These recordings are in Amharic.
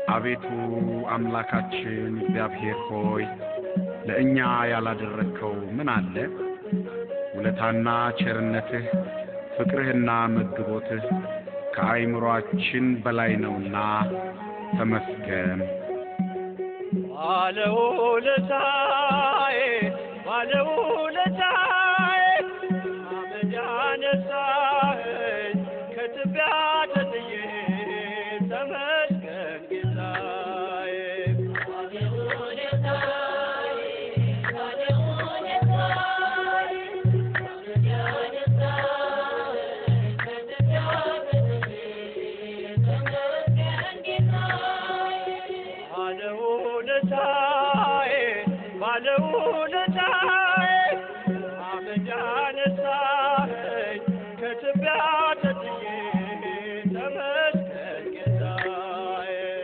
አቤቱ አምላካችን እግዚአብሔር ሆይ ለእኛ ያላደረግከው ምን አለ? ውለታና ቸርነትህ ፍቅርህና መግቦትህ ከአይምሮአችን በላይ ነውና ተመስገን። ባለውለታዬ ባለውለታዬ አመድ ያነሳኸኝ ከትቢያ ተጥዬ ተመስገን ጌታዬ። ባለውለታዬ ባለውለታዬ አመድ ያነሳኸኝ ከትቢያ ተጥዬ ተመስገን ጌታዬ።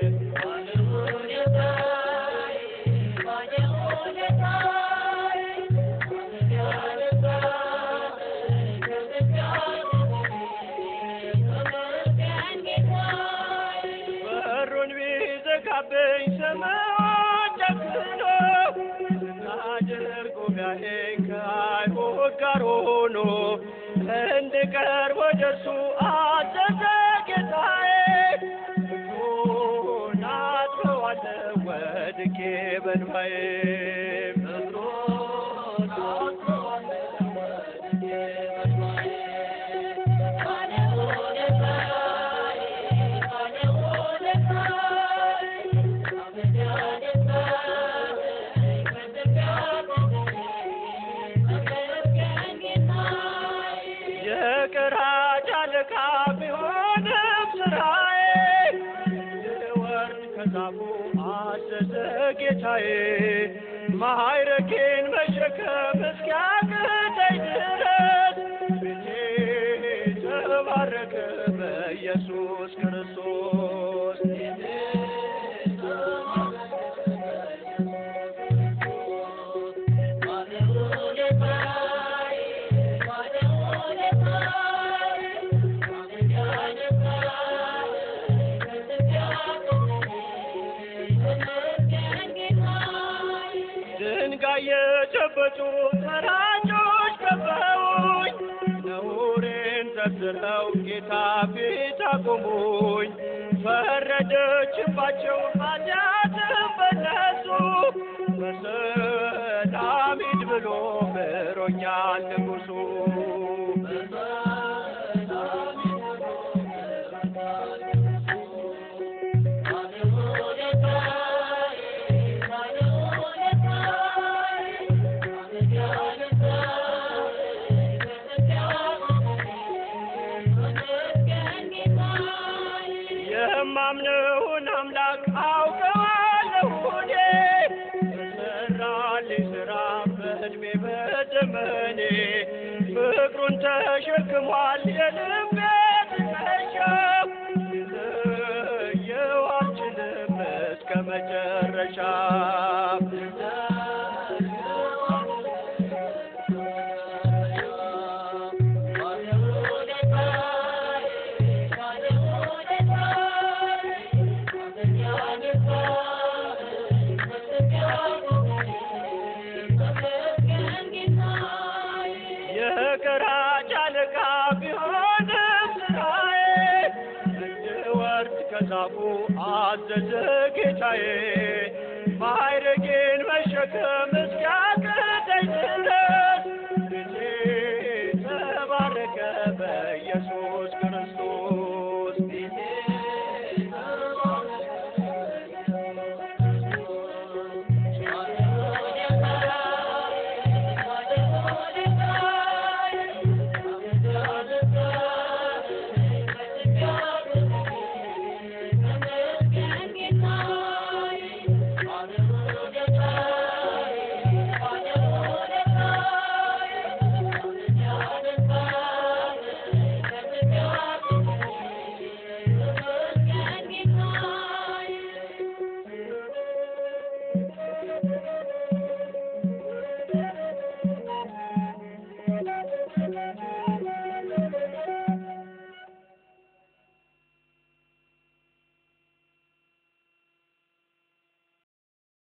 በሩን ቢዘጋብኝ ሰማዩን ጨፍኖ ስታደርግ ጉባኤን ከአይሁድ ጋር ሆኖ እንድቀርብ ወደ እርሱ አዘዘ ጌታዬ። እግሩን አጥበዋለሁ ወድቄ በእንባዬ የቀራጭ አለቃ ቢሆንም ስራዬ እንድወርድ ከዛፉ አዘዘ ጌታዬ። ማዕረጌን መሸከም እስኪያቅተኝ ድረስ ቤቴ ተባረከ በኢየሱስ ክርስቶስ። ድንጋይ የጨበጡ ፈራጆች ከበውኝ ነውሬን ዘርዝረው ጌታ ፊት አቆሙኝ። ፈረደችባቸው ኃጢአትም በነሱ በሰላም ሂድ ብሎ ምሮኛል ንጉሡ። የማምነውን አምላክ አውቀዋለሁ እኔ በሠራልኝ ሥራ በዕድሜ በዘመኔ ፍቅሩን ተሸክሟል የልቤ ትከሻ ልለየው አልችልም እስከ መጨረሻ የቀራጭ አለቃ ቢሆንም ስራዬ እንድወርድ ከዛፉ አዘዘ ጌታዬ። ማዕረጌን መሸከም